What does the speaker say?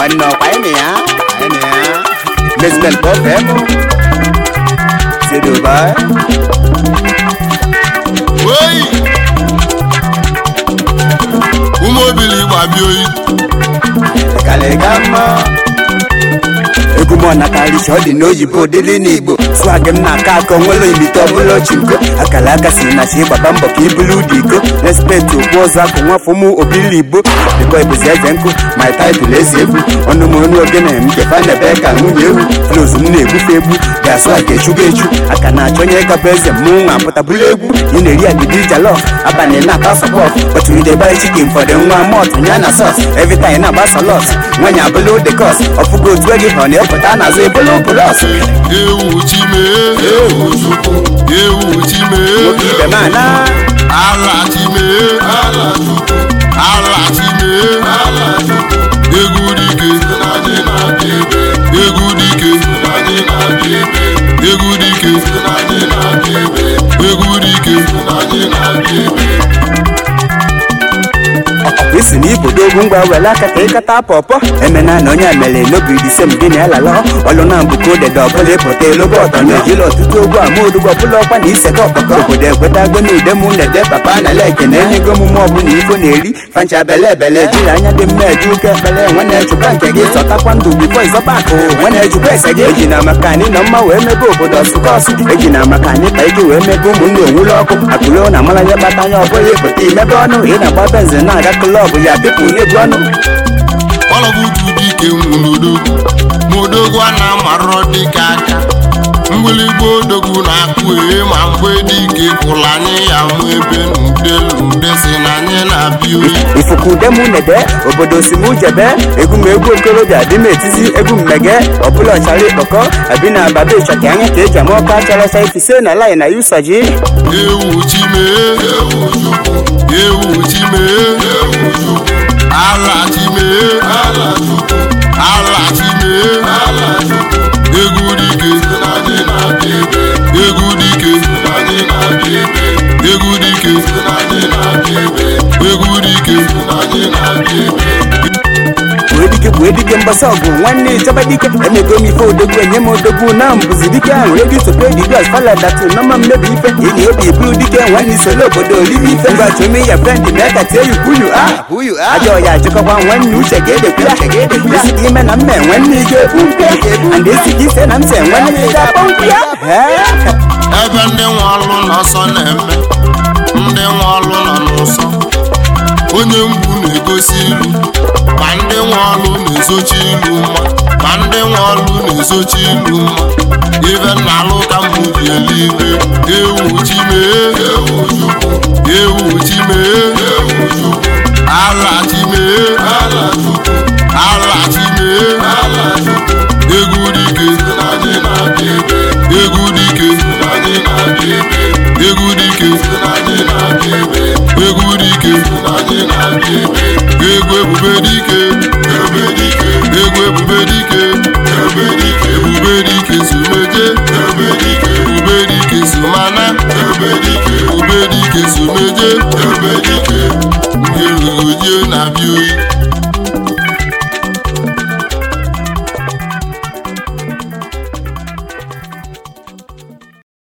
nwanne ọkwa anyị na ya anyị na ya Basement Pop FM c'est Dubai oyi ụmụ obili gbabi oyi kalịga mma egwu m ọnakarịcha ọ dị n'oyibo dịrị n'igbo swag m na-aka aka onwere imite ọbụla chinko akara aka si na chi gbaba mbọ ka ibulu ụdị iko respekt okpu ọzọ akụ nwafọ m obili igbo dịkwa ebuzi eze nkụ my title ezi egwu ọnụ m onu ogene m kefa nebe ka nwunye ewu flows m na-egbufe egbu ga swag echugo echu aka na-achọ onye gabụ eze mmụnwụ nwa apụtabụla egwu ị na-eri agidi jalof abalị na-ata sọpọf but we dey buy chicken for the nwa mọt ya na sos every time na-agbasa lot nwanyị abụla ụdị kos ọfụgo otu ego ọ na-epụta n'azụ ebolo bụlọs ewu chime ewu chukwu ewu chime nwoke ibe m ana ala chime ala chukwu ala chime ala chukwu egwu dike egwu dike egwu dike egwu dike isi na ibodo ogwu ngwa were aka ka ịkata pọpọ emena na onye mere n'obi disem gị na alala ọlụ na mbụko dede ọbụla ịpụta elobe ọtọ na ejila ọtụtụ ogwu ama odugbo ọbụla ọkwa na isega ọkpọkọ obodo ekwetago na ude mụ na-ede papa na leke na enyego omume ọbụla ifo na-eri fancha bele ebele ejiri anya dị mma eji ụka ekpele nwe na-echukwa nke gị zọtakwa ndụ bifo ịzọba akụ nwe na-ejikwa ese gị eji na maka anyị nọ mma wee mebe obodo ọsụkọsụ eji na maka anyị ka iji wee mebe ụmụnne onwụlọ ọkụ akụrụ na amara ya kpata anya ọbụla ịpụta imebe ọnụ ị na-agba benzin na-aga klọbụ ya bipụ na-ebu ọnụ ọlọbutu dike nwụlodogwu modogwu a na-amarọ dike aka mgbịlịgba odogwu na-akpụ ehe ma mgbe dike kwụrụ anyị ya mụ ebe n'udelude si na anyị na-abịa oyi ifuku ude mụ nede obodo si mụ jebe egwu m egwu okorobịa dị m etizi egwu mmege ọbụla ọchara ịkpọkọ abi na ababe ịchọka anya ka eji ama ọka characha ifise na lai na yusaji ewu chime ewu chukwu ewu chime ewu chukwu ala chime ala chukwu ala chime ala chukwu egwu dike egwu dike egwu dike egwu dike wee dike wee dike mgbasa ọgụ nwanne ịchọba dike emego m ife odogwu enye m odogwu na mbụzi dike ahụ ego isope digas faladatu nọma mmebi ife ili obi buru dike nwanne isolo obodo olive ife ngwachome ya frend mee ka tie yu kwuyu a ajọ ya ajụkọkwa nwanne uche ga-edekwu ya isi gị ime na mme nwanne ị ga-ekwu mpe and esi gị ise na mse nwanne ị ga-akpọ mkpu ya ebe ndị nwe ọlụ n'ọsọ na-eme ndị nwe ọlụ nọ n'ụsọ onye mgbu na-egosi ilu ma ndị nwe ọlụ na-ezochi ilu mma ma ndị nwe ọlụ na-ezochi ilu mma ife na-alụ ka mbụ ji eluigwe ewu chime ewu chukwu ewu chime ewu chukwu ala chime ala chukwu ala chime ala chukwu egwu dike egwu dike egwu dike egwu dike egwu ebube dike egwu ebube dike ebube dike sumeje ebube dike sumana ebube dike sumeje nke rugojie na-abịa oyi